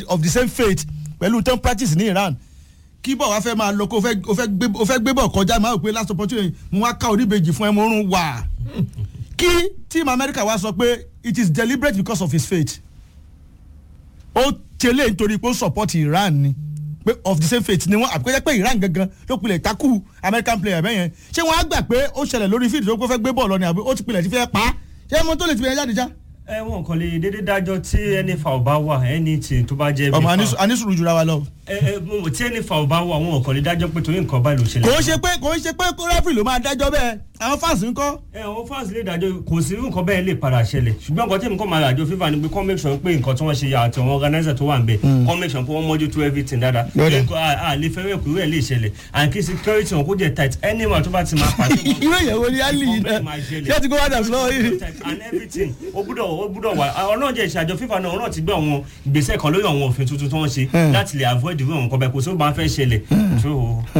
of the same faith pẹ̀lú tán practice ní Iran kí bọ̀ wá fẹ́ máa lọ kó o fẹ́- o fẹ́ gbé- o fẹ́ gbé bọ̀ kọjá máa wò pé last opportunity mo wá ká oníbejì fún ẹ mo rún wà kí team America wá sọ pé it is deliberate because of his faith ó tẹ̀lé nítorí pé ó support Iran ni pé of the same faith ni wọ́n àpèjẹ́ pé Iran gangan ló pilẹ̀ takú American player bẹ́ẹ̀ yẹn ṣé wọ́n á gbà pé ó ṣẹlẹ̀ lórí field tó pé fẹ́ gbé bọ́ọ̀lù ni àbí ó ti pilẹ̀ ti fẹ́ pa á ṣé mo tó lè ti bẹ̀rẹ̀ jáde já. ẹ wọn kàn lè dédé dájọ́ tí ẹni fa ọba wà ẹni tí tó bá jẹ́ bí ọmọ fa- anísù- anísùúrù jura wa lọ. ẹ ẹ mo- tí ẹni fa ọba wà wọn kàn lè dájọ́ pé torí nǹkan báyìí ló ṣẹlẹ̀. kò ń ṣe pé kò ń ṣe pé rẹ́fìrì ló máa dájọ́ bẹ́ẹ̀ àwọn fans ń kọ́. ẹ àwọn fans lè dájọ́ kò sí irú nǹkan bẹ́ẹ̀ lè padà ṣẹlẹ̀ ṣùgbọ́n nǹkan tí èmi kàn máa ràjọ fífa ni pé kọ́ make sure pé nǹkan tí wọ́n ṣe àti àwọn organizer tó wà ń bẹ̀ kọ́ make sure pé wọ́n mójútó everything dáadáa Lọ́dẹ̀. Nǹkan a a lè fẹ́rẹ̀ kúrú ẹ̀ lè ṣẹlẹ̀ and kí security wọn kó jẹ́ tight anyone tó bá ti máa pàṣẹ wọn- irú èyàn wo ni ali yìí náà ṣé ti kó wá dà fúlọ́ yìí. and everything o gbúdọ̀ o gbúdọ̀ wà ọlọ́run jẹ́ ìṣàjọ fífa náà ọlọ́run ti gbé àwọn ìgbésẹ̀ kan lórí àwọn òfin tuntun tó ń ṣe láti lè avoid irú àwọn nǹkan bẹ́ẹ̀ kò sí ó máa fẹ́ ṣẹlẹ̀. So,